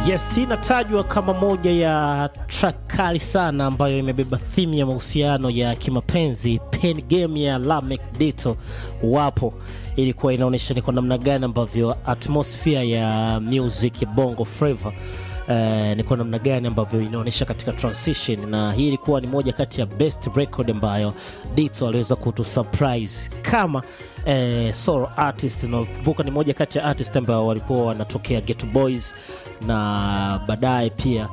Yes, inatajwa kama moja ya track kali sana ambayo imebeba theme ya mahusiano ya kimapenzi. Pen game ya Lamek Dito wapo, ilikuwa inaonyesha ni kwa namna gani ambavyo atmosphere ya music ya Bongo Flava Uh, ni kwa namna gani ambavyo inaonyesha katika transition, na hii ilikuwa ni moja kati ya best record ambayo Dito aliweza kutu surprise kama eh, solo artist. Nakumbuka ni moja kati ya artist ambao walikuwa wanatokea Ghetto Boys na baadaye pia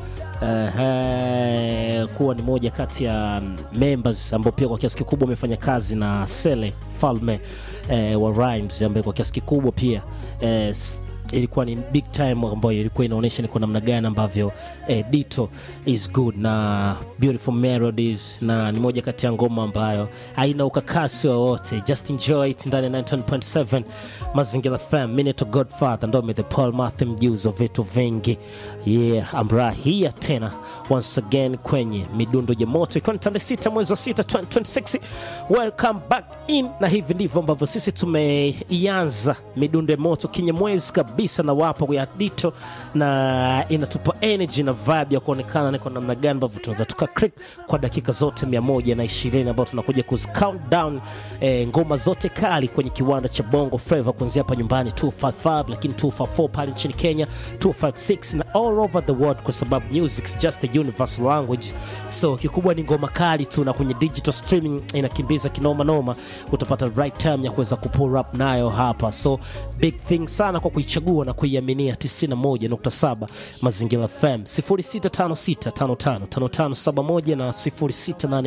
uh, kuwa ni moja kati ya members ambao pia kwa kiasi kikubwa wamefanya kazi na Sele Falme uh, wa Rhymes ambaye kwa kiasi kikubwa pia uh, ilikuwa ni big time ambayo ilikuwa inaonyesha ni kwa namna gani ambavyo eh, Dito is good na beautiful melodies, na ni moja kati ya ngoma ambayo haina ukakasi wowote. Just enjoy it ndani ya 19.7 Mazingira FM. Mimi ni Godfather ndo the Paul Matthew mjuzo vitu vingi. Yeah, I'm right here tena once again kwenye midundo ya moto, ikiwa ni tarehe sita mwezi wa sita 2026. Welcome back in, na hivi ndivyo ambavyo sisi tumeianza midundo ya moto kinyamwezi kabisa na wapo ya Dito, na inatupa energy na vibe ya kuonekana ni kwa namna gani ambavyo tunaweza tuka click kwa dakika zote mia moja na ishirini ambao tunakuja kuzi count down eh, ngoma zote kali kwenye kiwanda cha Bongo Flava kuanzia hapa nyumbani 255 lakini 254 pale nchini Kenya 256 na all over the world, kwa sababu music is just a universal language. So kikubwa ni ngoma kali tu, na kwenye digital streaming inakimbiza kinoma noma, utapata right time ya kuweza kupull up nayo hapa. So big thing sana kwa kuichagua na kuiaminia 91.7 Mazingira FM 0656555571 na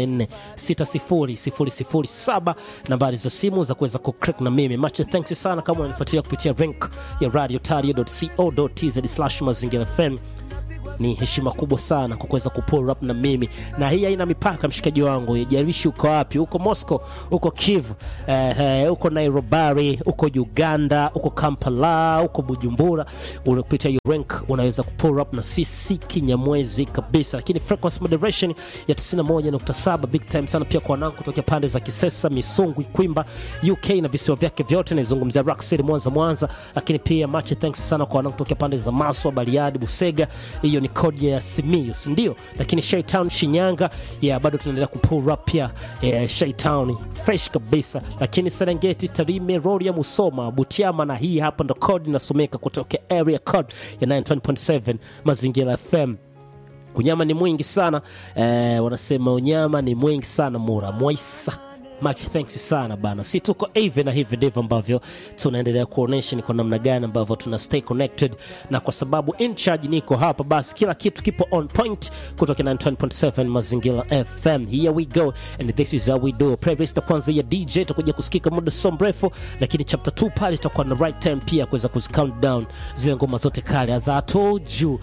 0684600007 nambari za simu za kuweza kucrack na mimi. Much thanks sana kama unanifuatilia kupitia link ya radiotario.co.tz mazingira FM ni heshima kubwa sana kwa kuweza kupull up na mimi, na hii haina mipaka, mshikaji wangu, ijalishi uko wapi, uko Moscow, uko Kiev, eh, eh, uko Nairobi, uko Uganda, uko Kampala, uko Bujumbura, unapitia hiyo rank, unaweza kupull up na sisi kinyamwezi kabisa. Lakini frequency moderation ya 91.7 big time sana pia kwa wanangu kutoka pande za Kisesa, Misungwi, Kwimba, UK na visiwa vyake vyote, naizungumzia Rock City, Mwanza, Mwanza. Lakini pia much thanks sana kwa wanangu kutoka pande za Maswa, Bariadi, Busega, hiyo ni kodi ya Simiyu, si ndio? Lakini Shaytown Shinyanga, ya bado tunaendelea kupull up pia eh, Shaytown fresh kabisa. Lakini Serengeti, Tarime, Rorya, Musoma, Butiama na hii hapa ndo kodi inasomeka kutoka area code ya 9.7 Mazingira FM. Unyama ni mwingi sana eh, wanasema unyama ni mwingi sana mura mwaisa Much thanks sana bana, si tuko hivi na hivi ndivyo ambavyo tunaendelea kuonesha ni kwa namna gani ambavyo tuna stay connected, na kwa sababu in charge niko hapa, basi kila kitu kipo on point kutoka 9.7 Mazingira FM. Here we go and this is how we do. Playlist ya kwanza ya DJ tutakuja kusikika muda so mrefu, lakini chapter 2 pale itakuwa na right time pia kuweza kuzi count down zile ngoma zote kali as I told you.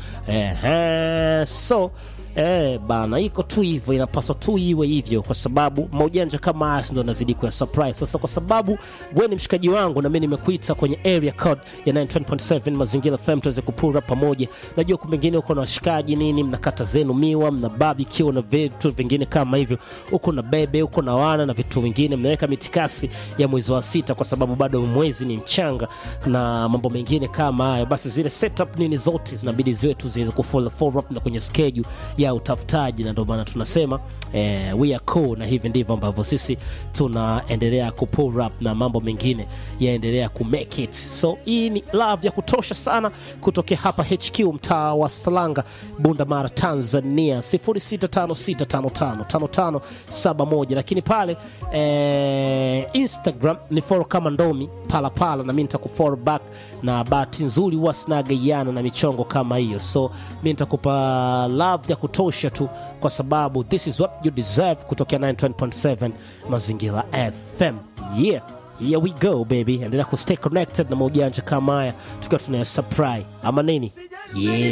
Eh, so Eh, bana iko tu hivyo, inapaswa tu iwe hivyo, kwa sababu maujanja kama haya ndo nazidi kuya surprise. Sasa kwa sababu wewe ni mshikaji wangu na mimi nimekuita kwenye area code ya 9.7 Mazingira FM tuweze kupura pamoja. Najua kumbe mengine uko na washikaji nini, mnakata zenu miwa, mna barbecue na vitu vingine kama hivyo, uko na bebe, uko na wana na vitu vingine, mnaweka mitikasi ya mwezi wa sita, kwa sababu bado mwezi ni mchanga na mambo mengine kama hayo. Basi zile setup nini zote zinabidi ziwe tu ziweze kufollow follow up na kwenye schedule ya utafutaji, na ndio maana tunasema eh, we are cool, na hivi ndivyo ambavyo sisi tunaendelea ku pull up na mambo mengine yaendelea ku make it. So hii ni love ya kutosha sana kutokea hapa HQ mtaa wa Salanga, Bunda Mara, Tanzania 0656555571, lakini pale eh, Instagram ni follow kama Ndomi pala pala, na mimi nitakufollow back, na bahati nzuri huwa sinagaiana na michongo kama hiyo, so mimi nitakupa love ya kutosha tu kwa sababu this is what you deserve kutokea 9.7 Mazingira FM. Yeah, here we go baby, endelea ku stay connected na maujanja kama haya tukiwa tunaya supply ama nini? Yeah.